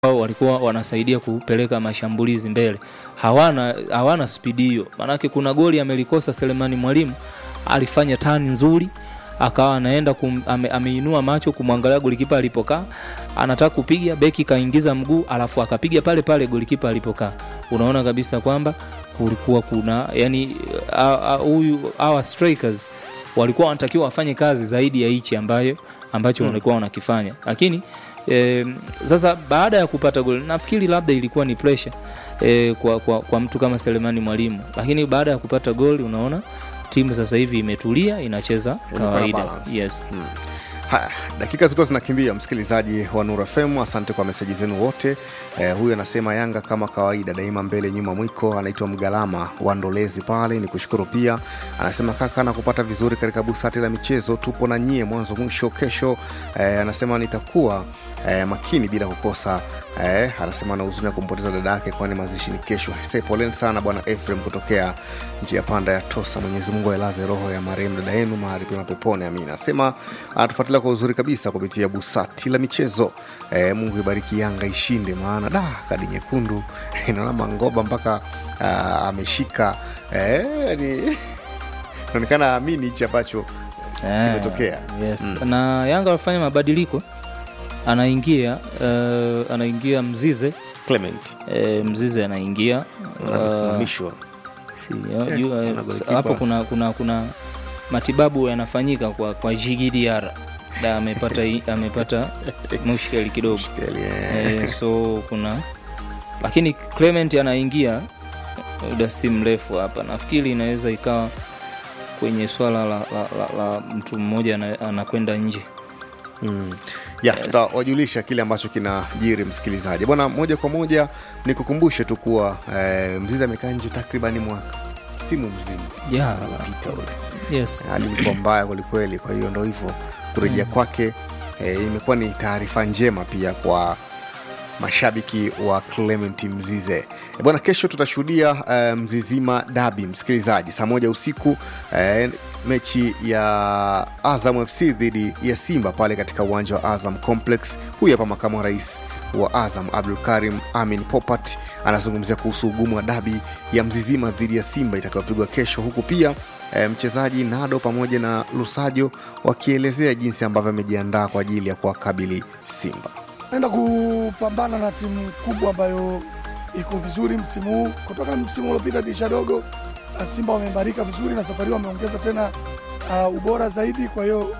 wao walikuwa wanasaidia kupeleka mashambulizi mbele, hawana hawana spidi hiyo. Maanake kuna goli amelikosa Selemani Mwalimu, alifanya tani nzuri, akawa anaenda kum, ame, ameinua macho kumwangalia golikipa alipokaa, anataka kupiga, beki kaingiza mguu, alafu akapiga pale pale golikipa alipokaa. Unaona kabisa kwamba kulikuwa kuna yani huyu hawa strikers walikuwa wanatakiwa wafanye kazi zaidi ya hichi ambayo ambacho walikuwa wanakifanya, lakini E, sasa baada ya kupata goli nafikiri labda ilikuwa ni pressure e, kwa, kwa, kwa mtu kama Selemani Mwalimu, lakini baada ya kupata goli unaona timu sasa hivi imetulia inacheza kawaida. Yes. Hmm. Haya, dakika zilikuwa zinakimbia, msikilizaji wa Nura FM, asante kwa meseji zenu wote. Eh, huyu anasema Yanga kama kawaida daima mbele nyuma mwiko, anaitwa Mgalama wa Ndolezi pale, ni kushukuru pia. Anasema kaka na kupata vizuri katika busati la michezo, tupo na nyie mwanzo mwisho kesho. Eh, anasema nitakuwa eh, makini bila kukosa eh, anasema na huzuni ya kumpoteza dada yake, kwani mazishi ni kesho. Hise, poleni sana bwana Efrem kutokea njia panda ya Tosa. Mwenyezi Mungu ailaze roho ya marehemu dada yenu mahali pema peponi, amina. Anasema anatufuatilia kwa uzuri kabisa kupitia busati la michezo. Eh, Mungu ibariki Yanga ishinde, maana da kadi nyekundu inaona Mangoba mpaka uh, ameshika eh, yani inaonekana amini hichi ambacho kimetokea. Yes. Na Yanga wafanya mabadiliko anaingia uh, anaingia Mzize Clement uh, Mzize anaingia amesimamishwa si, uh, hapo kuna, kuna, kuna matibabu yanafanyika kwa, kwa Jigidiara da amepata amepata mushkeli kidogo eh, so kuna lakini Clement anaingia muda si mrefu hapa, nafikiri inaweza ikawa kwenye swala la, la, la, la mtu mmoja anakwenda nje Mm. ya yes. Tutawajulisha kile ambacho kinajiri msikilizaji bwana. Moja kwa moja ni kukumbushe tu kuwa eh, Mzizi amekaa nje takribani mwaka simu mzima yeah. pita ule yes. hali ilikuwa mbaya kwelikweli. Kwa hiyo ndo hivyo kurejea mm. kwake eh, imekuwa ni taarifa njema pia kwa mashabiki wa Clement Mzize bwana. Kesho tutashuhudia uh, Mzizima dabi msikilizaji, saa moja usiku uh, mechi ya Azam FC dhidi ya Simba pale katika uwanja wa Azam Complex. Huyu hapa makamu wa rais wa Azam Abdul Karim Amin Popat anazungumzia kuhusu ugumu wa dabi ya Mzizima dhidi ya Simba itakayopigwa kesho, huku pia e, mchezaji Nado pamoja na Lusajo wakielezea jinsi ambavyo amejiandaa kwa ajili ya kuwakabili Simba. Naenda kupambana na timu kubwa ambayo iko vizuri msimu huu. Kutoka msimu uliopita dirisha dogo, Simba wameimarika vizuri na safari wameongeza tena uh, ubora zaidi. Kwa hiyo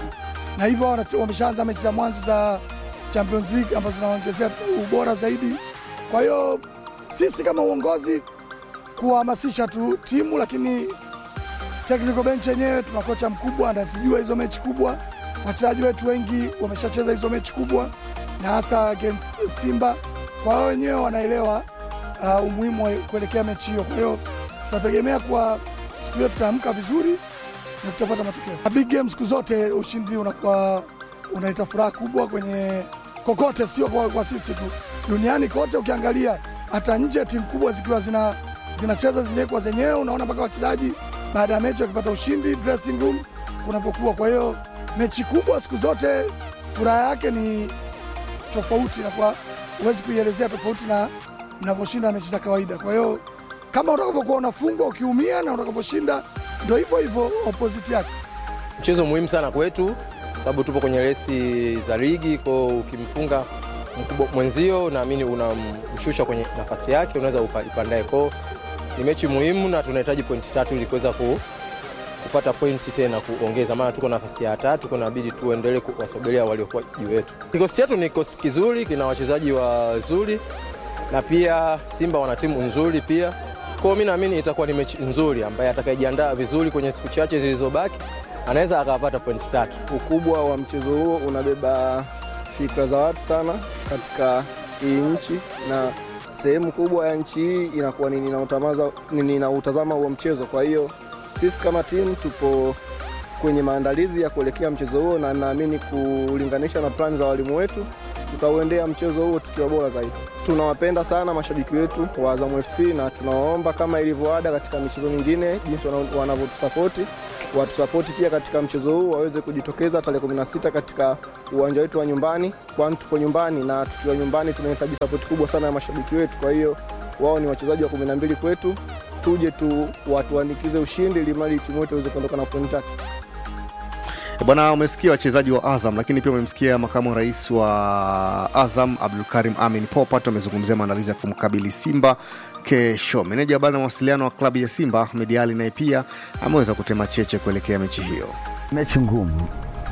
na hivyo wameshaanza mechi za mwanzo za Champions League ambazo zinaongezea ubora zaidi. Kwa hiyo sisi kama uongozi kuhamasisha tu timu, lakini technical bench yenyewe tuna kocha mkubwa anazijua hizo mechi kubwa. Wachezaji wetu wengi wameshacheza hizo mechi kubwa na hasa against Simba, kwa hiyo wenyewe wanaelewa uh, umuhimu wa kuelekea mechi hiyo. Kwa hiyo tunategemea kuwa siku hiyo tutaamka vizuri na tutapata matokeo. Big game siku zote ushindi unakuwa unaleta furaha kubwa kwenye kokote, sio kwa, kwa sisi tu, duniani kote. Ukiangalia hata nje timu kubwa zikiwa zina zinacheza zenyewe kwa zenyewe, unaona mpaka wachezaji baada ya mechi wakipata ushindi dressing room kunavyokuwa. Kwa hiyo mechi kubwa siku zote furaha yake ni tofauti, na kwa huwezi kuielezea tofauti na mnavyoshinda mechi za kawaida. Kwa hiyo kama utakavyokuwa unafungwa ukiumia na utakavyoshinda ndio hivyo hivyo opposite yake. Mchezo muhimu sana kwetu, sababu tupo kwenye resi za ligi, kwa ukimfunga mkubwa mwenzio, naamini unamshusha kwenye nafasi yake, unaweza ukaipandae. Kwao ni mechi muhimu na tunahitaji pointi tatu ili kuweza ku, kupata pointi tena kuongeza, maana tuko nafasi ya tatu, kunabidi tuendelee kuwasogelea waliokuwa juu yetu. Kikosi chetu ni kikosi kizuri, kina wachezaji wazuri na pia Simba wana timu nzuri pia. Kwa hiyo mimi naamini itakuwa ni mechi nzuri, ambaye atakayejiandaa vizuri kwenye siku chache zilizobaki anaweza akapata pointi tatu. Ukubwa wa mchezo huo unabeba fikra za watu sana katika hii nchi, na sehemu kubwa ya nchi hii inakuwa ninautazama huo mchezo. Kwa hiyo sisi kama timu tupo kwenye maandalizi ya kuelekea mchezo huo, na naamini kulinganisha na plani za walimu wetu tutauendea mchezo huo tukiwa bora zaidi. Tunawapenda sana mashabiki wetu wa Azam FC na tunawaomba kama ilivyo ada katika michezo mingine, jinsi wanavyotusapoti watusapoti pia katika mchezo huu, waweze kujitokeza tarehe 16 katika uwanja wetu wa nyumbani, kwani tupo nyumbani na tukiwa nyumbani tunahitaji sapoti kubwa sana ya mashabiki wetu. Kwa hiyo wao ni wachezaji wa 12 kwetu, tuje tu watuanikize ushindi ili mradi timu yetu iweze kuondoka na pointi tatu. Bwana, umesikia wachezaji wa Azam, lakini pia umemsikia makamu wa rais wa Azam Abdulkarim Amin Popat amezungumzia maandalizi ya kumkabili Simba kesho. Meneja habari na mawasiliano wa klabu ya Simba Ahmed Ali naye pia ameweza kutema cheche kuelekea mechi hiyo. mechi ngumu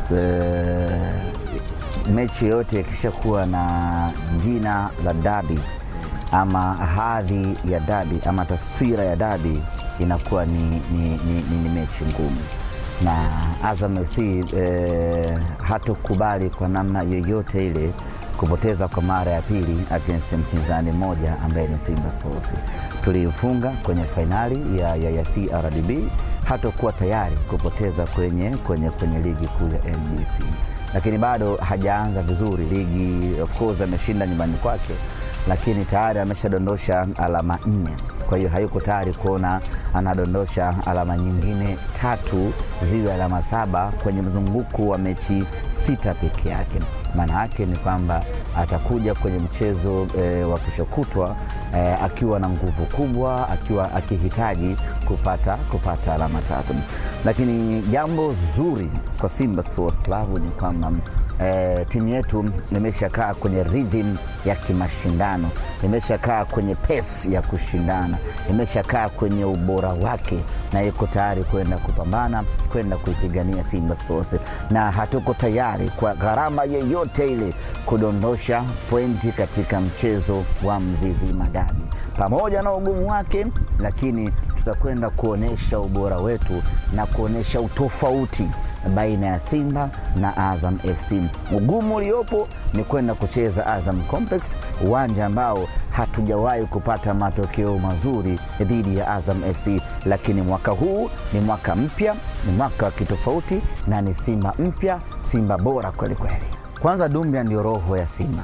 e, mechi yoyote ikishakuwa na jina la dabi ama hadhi ya dabi ama taswira ya dabi inakuwa ni, ni, ni, ni, ni mechi ngumu na Azam FC e, hatokubali kwa namna yoyote ile kupoteza kwa mara ya pili against mpinzani mmoja ambaye ni Simba Sports. Tulimfunga kwenye fainali ya, ya, ya CRDB, hatakuwa tayari kupoteza kwenye, kwenye, kwenye ligi kuu ya NBC, lakini bado hajaanza vizuri ligi. Of course ameshinda nyumbani kwake, lakini tayari ameshadondosha alama nne. Kwa hiyo hayuko tayari kuona anadondosha alama nyingine tatu ziwe alama saba kwenye mzunguko wa mechi sita peke yake. Maana yake ni kwamba atakuja kwenye mchezo e, wa kesho kutwa e, akiwa na nguvu kubwa, akiwa akihitaji kupata, kupata alama tatu. Lakini jambo zuri kwa Simba Sports Club ni kwamba e, timu yetu imeshakaa kwenye rhythm ya kimashindano, imeshakaa kwenye pace ya kushindana, imeshakaa kwenye ubora wake na iko tayari kwenda kupambana, kwenda kuipigania Simba Sports, na hatuko tayari kwa gharama yeyote ile kudondosha pointi katika mchezo wa Mzizima Dabi, pamoja na ugumu wake, lakini tutakwenda kuonyesha ubora wetu na kuonyesha utofauti baina ya Simba na Azam FC. Ugumu uliopo ni kwenda kucheza Azam Complex, uwanja ambao hatujawahi kupata matokeo mazuri dhidi ya Azam FC, lakini mwaka huu ni mwaka mpya, ni mwaka wa kitofauti na ni Simba mpya, Simba bora kweli kweli. Kwanza, Dumbia ndio roho ya Simba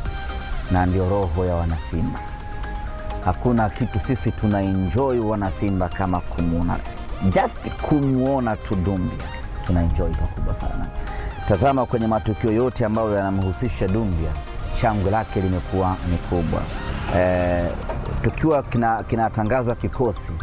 na ndio roho ya wanasimba. Hakuna kitu sisi tuna enjoy wanasimba kama kumwona, just kumwona tu Dumbia tuna enjoy pakubwa sana. Tazama kwenye matukio yote ambayo yanamhusisha Dumbia, shangwe lake limekuwa ni kubwa. E, tukiwa kinatangazwa kina kikosi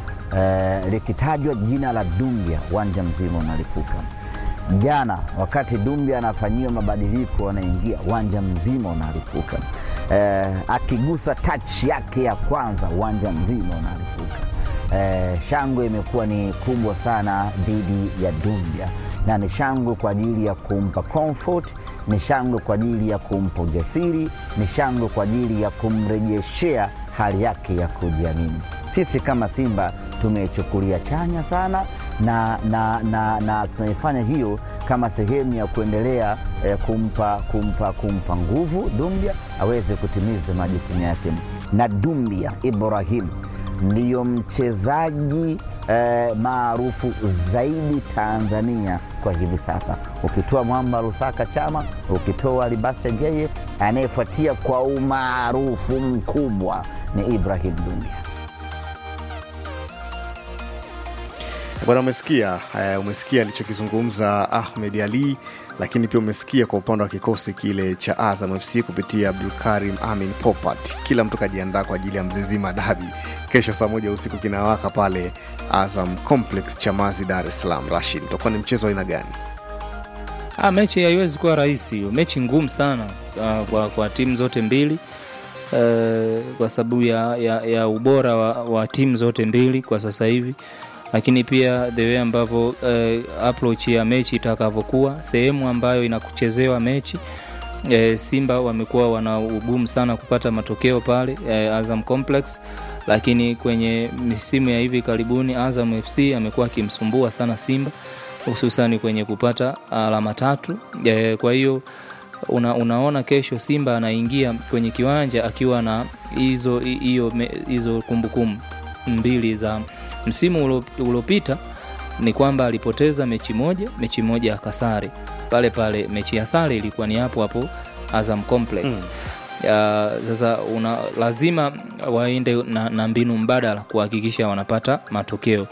e, likitajwa jina la Dumbia, uwanja mzima unalipuka. Jana wakati Dumbia anafanyiwa mabadiliko, anaingia uwanja mzima unalipuka. E, akigusa touch yake ya kwanza, uwanja mzima unalipuka. Eh, shangwe imekuwa ni kubwa sana dhidi ya Dumbia na ni shangwe kwa ajili ya kumpa comfort, ni shangwe kwa ajili ya kumpa ujasiri, ni shangwe kwa ajili ya kumrejeshea hali yake ya kujiamini. Sisi kama Simba tumeichukulia chanya sana na, na, na, na tunaifanya hiyo kama sehemu ya kuendelea eh, kumpa, kumpa, kumpa nguvu Dumbia aweze kutimiza majukumu yake, na Dumbia Ibrahim ndiyo mchezaji eh, maarufu zaidi Tanzania kwa hivi sasa, ukitoa Mwamba Lusaka Chama, ukitoa Libase Ngeye, anayefuatia kwa umaarufu mkubwa ni Ibrahim Dumbia. Bwana, umesikia uh, umesikia alichokizungumza Ahmed Ali, lakini pia umesikia kwa upande wa kikosi kile cha Azam FC kupitia Abdulkarim Amin Popat. Kila mtu kajiandaa kwa ajili ya Mzizima Dabi kesho saa moja usiku kinawaka pale Azam Complex Chamazi, Dar es Salaam. Rashid, utakuwa ni mchezo wa aina gani? Ah, mechi haiwezi kuwa rahisi hiyo, mechi ngumu sana uh, kwa, kwa timu zote mbili uh, kwa sababu ya, ya, ya ubora wa, wa timu zote mbili kwa sasa hivi lakini pia the way ambavyo uh, approach ya mechi itakavyokuwa, sehemu ambayo inakuchezewa mechi uh, Simba wamekuwa wana ugumu sana kupata matokeo pale uh, Azam Complex, lakini kwenye misimu ya hivi karibuni Azam FC amekuwa akimsumbua sana Simba hususani kwenye kupata alama tatu uh, kwa hiyo una, unaona kesho Simba anaingia kwenye kiwanja akiwa na hizo hiyo hizo kumbukumbu mbili za msimu uliopita ni kwamba alipoteza mechi moja, mechi moja akasare pale pale. Mechi ya sare ilikuwa ni hapo hapo Azam Complex mm. Ya, sasa una, lazima waende na, na mbinu mbadala kuhakikisha wanapata matokeo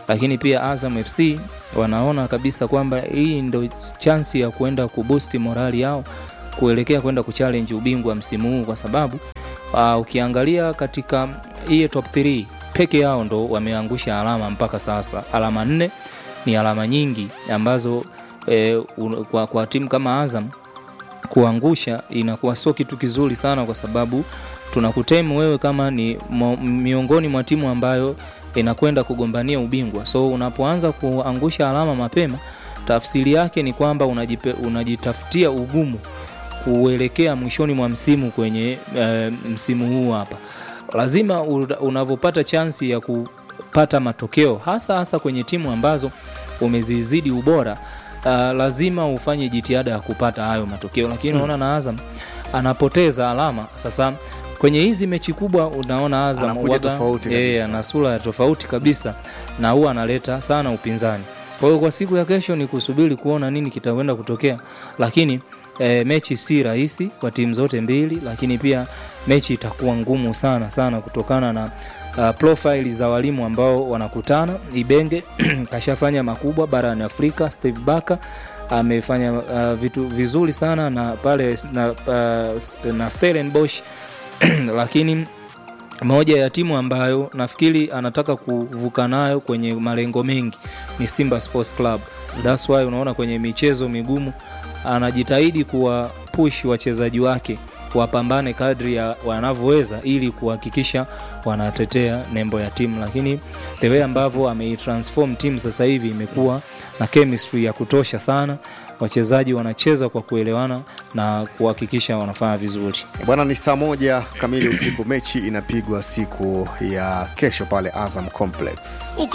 lakini pia Azam FC wanaona kabisa kwamba hii ndo chansi ya kwenda kuboost morali yao kuelekea kwenda kuchallenge ubingwa msimu huu kwa sababu uh, ukiangalia katika hii top 3 peke yao ndo wameangusha alama mpaka sasa alama nne ni alama nyingi ambazo eh, un- kwa, kwa timu kama Azam kuangusha inakuwa sio kitu kizuri sana kwa sababu tunakutemu wewe kama ni mo, miongoni mwa timu ambayo inakwenda kugombania ubingwa so unapoanza kuangusha alama mapema tafsiri yake ni kwamba unajipe, unajitafutia ugumu kuelekea mwishoni mwa msimu kwenye e, msimu huu hapa lazima u- unavyopata chansi ya kupata matokeo hasa hasa kwenye timu ambazo umezizidi ubora uh, lazima ufanye jitihada ya kupata hayo matokeo lakini unaona na Azam anapoteza alama sasa kwenye hizi mechi kubwa unaona Azam Anakuja huwaga- tofauti eh, kabisa. ana sura ya tofauti kabisa na huwa analeta sana upinzani kwa hiyo kwa siku ya kesho ni kusubiri kuona nini kitakwenda kutokea lakini e, mechi si rahisi kwa timu zote mbili lakini pia mechi itakuwa ngumu sana sana kutokana na uh, profile za walimu ambao wanakutana ibenge kashafanya makubwa barani afrika steve baka amefanya uh, vitu vizuri sana na pale na, uh, na Stellenbosch lakini moja ya timu ambayo nafikiri anataka kuvuka nayo kwenye malengo mengi ni Simba Sports Club. That's why unaona kwenye michezo migumu anajitahidi kuwa push wachezaji wake wapambane kadri ya wanavyoweza ili kuhakikisha wanatetea nembo ya timu, lakini the way ambavyo ameitransform timu sasa hivi imekuwa na chemistry ya kutosha sana. Wachezaji wanacheza kwa kuelewana na kuhakikisha wanafanya vizuri. bwana ni saa moja kamili usiku mechi inapigwa siku ya kesho pale azam complex Uko